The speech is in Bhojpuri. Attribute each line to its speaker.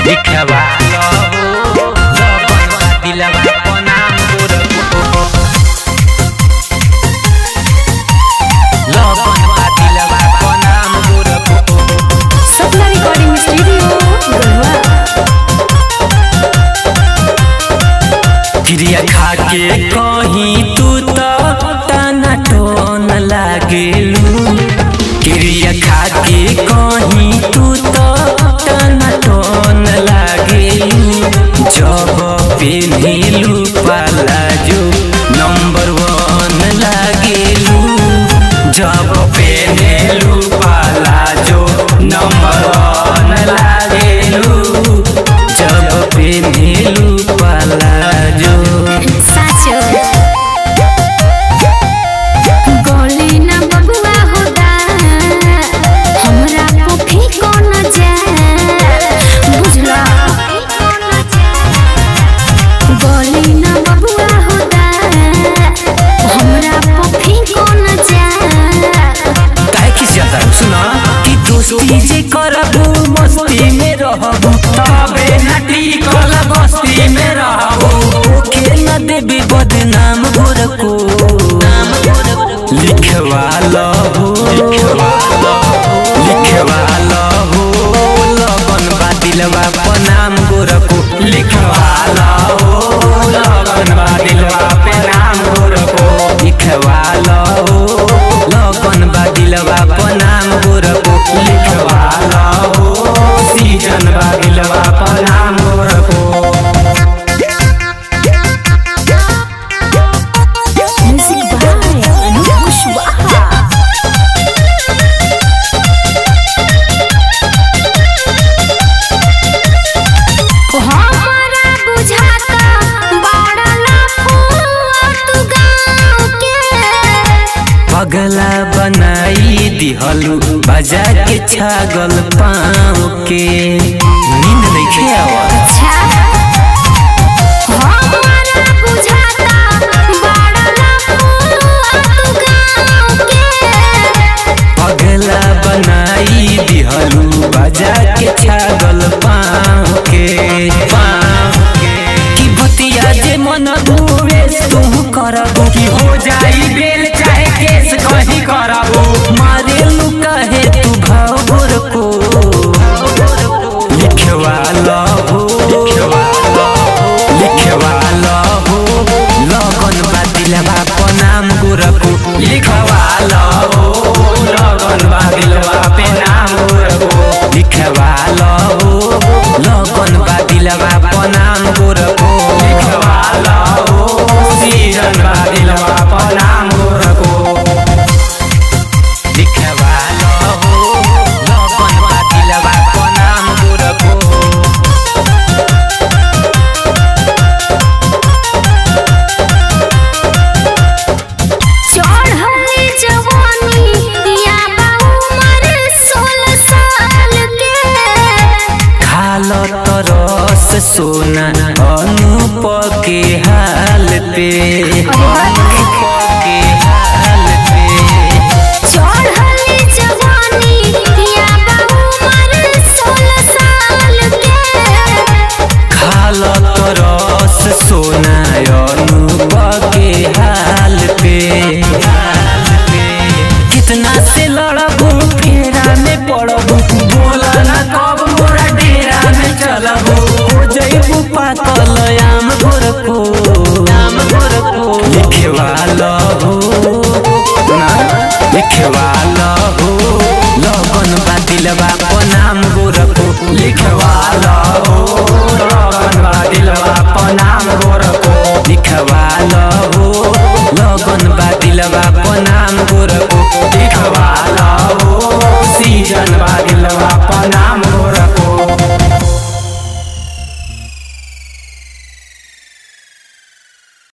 Speaker 1: लिखवा लो लगन बा दिलवा पर नाम गोरखो लगन बा दिलवा पर नाम गोरखो
Speaker 2: सपना रिकॉर्डिंग स्टूडियो गढ़वा
Speaker 1: क्रिया खा के कहीं तू तो टाना टोन लागेलू क्रिया खा के कहीं तू तो टाना टोन लागेलू जब पेन्हिलू पाला जो नंबर वन लागेलू जब पेन्हिलू पाला जो नंबर वन लागेलू जब पेन्हिलू पाला जो
Speaker 2: साचो गोली ना बबुआ होदा हमरा पोखी कोन जा बुझला गोली ना बबुआ होदा हमरा पोखी कोन जा
Speaker 1: काहे खिस जाता है सुना कि दोस्ती जे करबू मस्ती में रहबू तबे नटी कल बस्ती में रहबू के न देबी बदनाम गोरको लिखवा लहो लिखवा लिखवा लहो लगन बा दिलवा पर नाम गोरको लिखवा लहो लगन बा दिलवा पे नाम गोरको लिखवा लहो लगन बा दिलवा पर नाम गोरको लिखवा लहो सीजन बा दिलवा पर नाम गोरको
Speaker 2: म्यूजिक बाय अनूप कुशवाहा हमरा बुझाता बाड़ला फुआ तू गाँव के
Speaker 1: पगला बनाई दिहलू बजा के छागल पाँव के नींद नहीं आवा
Speaker 2: अच्छा हमरा बुझाता बाड़ला फुआ तू गाँव के
Speaker 1: पगला बनाई दिहलू बजा के छागल पाँव के पाँव के कि बतिया जे मन धुए तुम करबू कि हो जाई बेल चाहे केस कहीं करबू मारे लू कहे तू भाव गोर को लिखवा लहो लिखवा लिखवा लहो लगन बा दिलवा पर नाम गोरखो लिखवा लहो लगन बा दिलवा पे नाम गोरखो लिखवा लहो लगन बा दिलवा पर नाम गोरखो लिखवा लहो सीजन बा दिलवा पर नाम गोरखो लिखवा लहो लगन बा दिलवा पर नाम गोरखो
Speaker 2: चढ़ली जवानी या उमर सोलह साल के
Speaker 1: खाल तरस सोना अनूप के हाल पे अनूप के हाल पे
Speaker 2: चढ़ली जवानी या उमर सोलह साल के
Speaker 1: खाल तरस सोना अनूप के हाल पे हाल पे कितना से लड़बू फेरा में पड़बू बोला ना कब मोरा डेरा में चलबू हो जइबू पातल आम गोरखो आम गोरखो लिखवा लहो ना लिखवा लहो लगन बा दिलवा पर नाम गोरखो लिखवा लहो लगन बा दिलवा पर नाम गोरखो लिखवा लहो